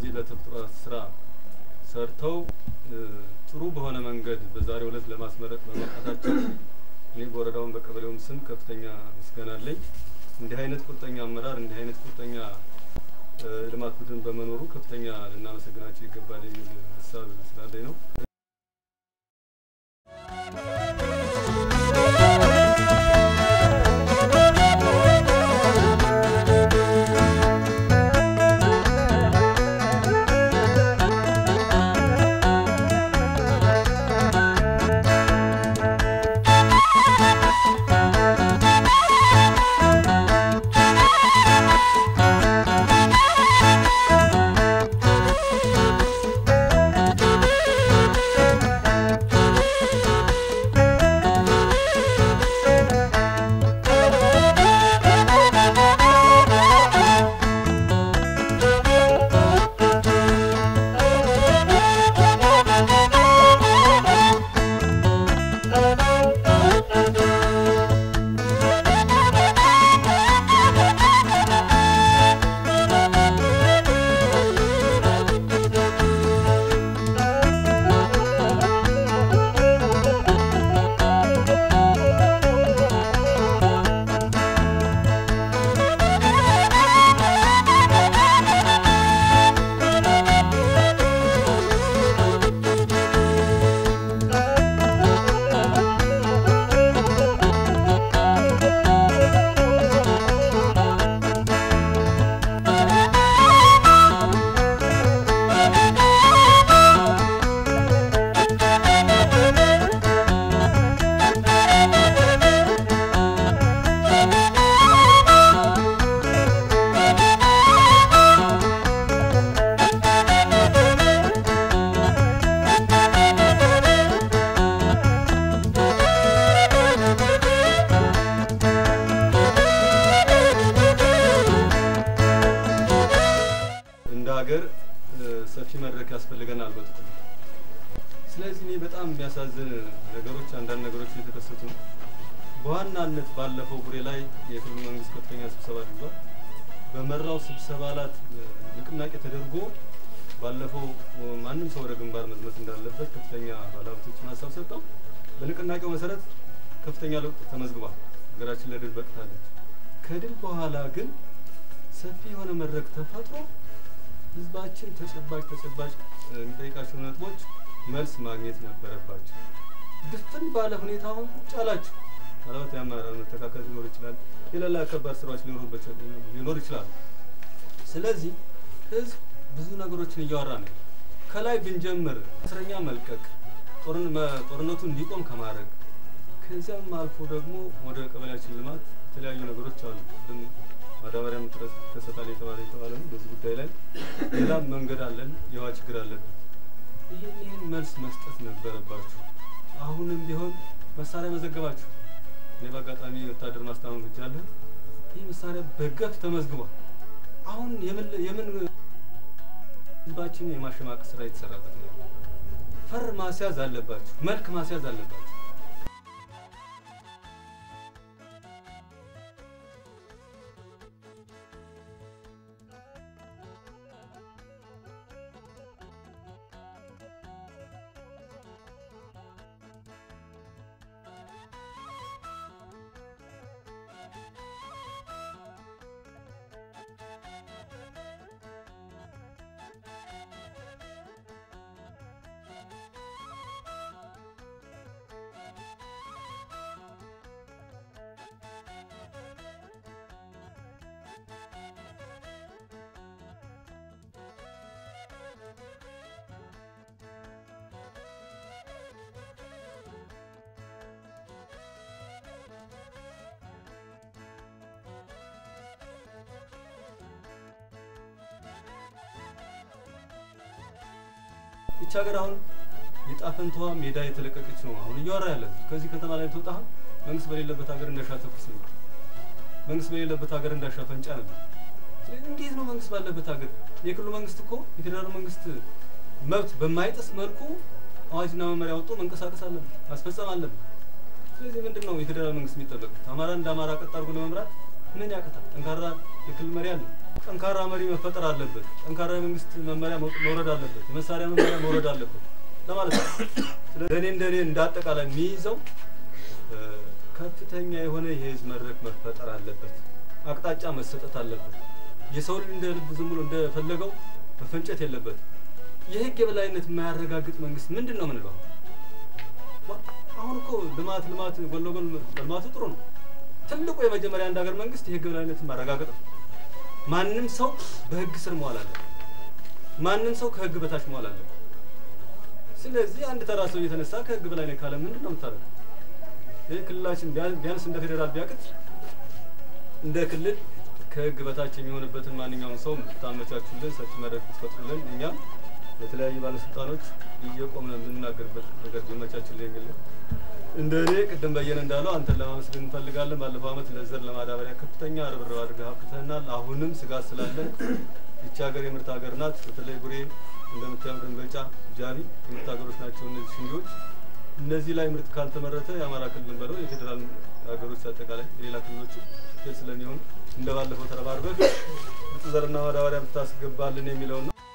ለዚህ ለተፈጥሮ ስራ ሰርተው ጥሩ በሆነ መንገድ በዛሬው ዕለት ለማስመረቅ በመጣታቸው እኔ በወረዳውን በቀበሌውም ስም ከፍተኛ ምስጋና አለኝ። እንዲህ አይነት ቁርጠኛ አመራር እንዲህ አይነት ቁርጠኛ ልማት ቡድን በመኖሩ ከፍተኛ ልናመሰግናቸው ይገባል የሚል ሀሳብ ስላለኝ ነው። እንደ ሀገር ሰፊ መድረክ ያስፈልገናል በጥቅሉ። ስለዚህ እኔ በጣም የሚያሳዝን ነገሮች አንዳንድ ነገሮች እየተከሰቱ ነው። በዋናነት ባለፈው ቡሬ ላይ የክልሉ መንግስት ከፍተኛ ስብሰባ አድርጓል። በመራው ስብሰባ ላት ንቅናቄ ተደርጎ ባለፈው ማንም ሰው ወደ ግንባር መዝመት እንዳለበት ከፍተኛ ባለሀብቶችን ሀሳብ ሰጠው። በንቅናቄው መሰረት ከፍተኛ ለውጥ ተመዝግቧል። ሀገራችን ለድል በቅታለች። ከድል በኋላ ግን ሰፊ የሆነ መድረክ ተፈጥሮ ህዝባችን ተጨባጭ ተጨባጭ የሚጠይቃቸው ነጥቦች መልስ ማግኘት ነበረባቸው። ድፍን ባለ ሁኔታ አሁን ቁጭ አላችሁ። ምናልባት የአመራር መተካከል ሊኖር ይችላል። የሌላ ከባድ ስራዎች ሊኖር ይችላሉ። ስለዚህ ህዝብ ብዙ ነገሮችን እያወራ ነው። ከላይ ብንጀምር እስረኛ መልቀቅ፣ ጦርነቱ እንዲቆም ከማድረግ ከዚያም አልፎ ደግሞ ወደ ቀበሌያችን ልማት የተለያዩ ነገሮች አሉ። ማዳበሪያ እጥረት ይከሰታል የተባለ የተባለ ነው። በዚህ ጉዳይ ላይ ሌላም መንገድ አለን፣ የውሃ ችግር አለብን። ይህን ይህን መልስ መስጠት ነበረባችሁ። አሁንም ቢሆን መሳሪያ መዘገባችሁ። እኔ በአጋጣሚ ወታደር ማስታመም ብቻለሁ። ይህ መሳሪያ በገፍ ተመዝግቧል። አሁን የምን የምን ህዝባችን የማሸማቅ ስራ የተሰራበት ነው። ፈር ማስያዝ አለባችሁ፣ መልክ ማስያዝ አለባችሁ። ይቺ ሀገር አሁን የጣፈንታዋ ሜዳ የተለቀቀች ነው። አሁን እያወራ ያለ ከዚህ ከተማ ላይ ተወጣ መንግስት በሌለበት ሀገር እንዳሻ ተኩስ ነው። መንግስት በሌለበት ሀገር እንዳሻ ፈንጫ ነበር። ስለዚህ እንዴት ነው መንግስት ባለበት ሀገር? የክልሉ መንግስት እኮ የፌዴራሉ መንግስት መብት በማይጥስ መልኩ አዋጅና መመሪያ ወጥቶ መንቀሳቀስ አለበት፣ ማስፈጸም አለበት። ስለዚህ ምንድን ነው የፌዴራል መንግስት የሚጠበቅበት? አማራ እንደ አማራ ቀጥ አድርጎ ለመምራት ምን ያቅታል? ጠንካራ የክልል መሪ አለ። ጠንካራ መሪ መፈጠር አለበት። ጠንካራ የመንግስት መመሪያ መውረድ አለበት። የመሳሪያ መመሪያ መውረድ አለበት ለማለት ነው። ስለዚህ እኔ እንደኔ እንዳጠቃላይ የሚይዘው ከፍተኛ የሆነ የህዝብ መድረክ መፈጠር አለበት። አቅጣጫ መሰጠት አለበት። የሰው ልጅ እንደ ልብ ዝም ብሎ እንደፈለገው መፈንጨት የለበት። የህግ የበላይነት የማያረጋግጥ መንግስት ምንድን ነው ምንለው? አሁን እኮ ልማት ልማት ጎን ለጎን ልማቱ ጥሩ ነው። ትልቁ የመጀመሪያ አንድ ሀገር መንግስት የህግ የበላይነትን ማረጋገጥ ነው። ማንም ሰው በህግ ስር መዋል አለ። ማንም ሰው ከህግ በታች መዋል አለ። ስለዚህ አንድ ተራ ሰው እየተነሳ ከህግ በላይ ነኝ ካለ ምንድን ነው የምታደርገው? ይህ ክልላችን ቢያንስ እንደ ፌዴራል ቢያቅት እንደ ክልል ከህግ በታች የሚሆንበትን ማንኛውም ሰው ብታመቻቹልን፣ ሰፊ መድረክ ብትፈጥሩልን እኛም ለተለያዩ ባለስልጣኖች እየቆምን የምንናገርበት ነገር ቢመቻችልን የሚል ነው። እንደ እኔ ቅድም በየነ እንዳለው አንተን ለማመስገን እንፈልጋለን። ባለፈው ዓመት ለዘር ለማዳበሪያ ከፍተኛ ርብርብ አድርገህ አብቅተህናል። አሁንም ስጋት ስላለን ይቺ ሀገር የምርት ሀገር ናት። በተለይ ቡሬ እንደምታየው ደንበጫ፣ ጃቢ የምርት ሀገሮች ናቸው እነዚህ ስንዴዎች። እነዚህ ላይ ምርት ካልተመረተ የአማራ ክልል በለው የፌዴራል ሀገሮች አጠቃላይ የሌላ ክልሎች ፌል ስለሚሆኑ እንደ ባለፈው ተረባርበህ ምርጥ ዘርና ማዳበሪያ ብታስገባልን የሚለውን ነው።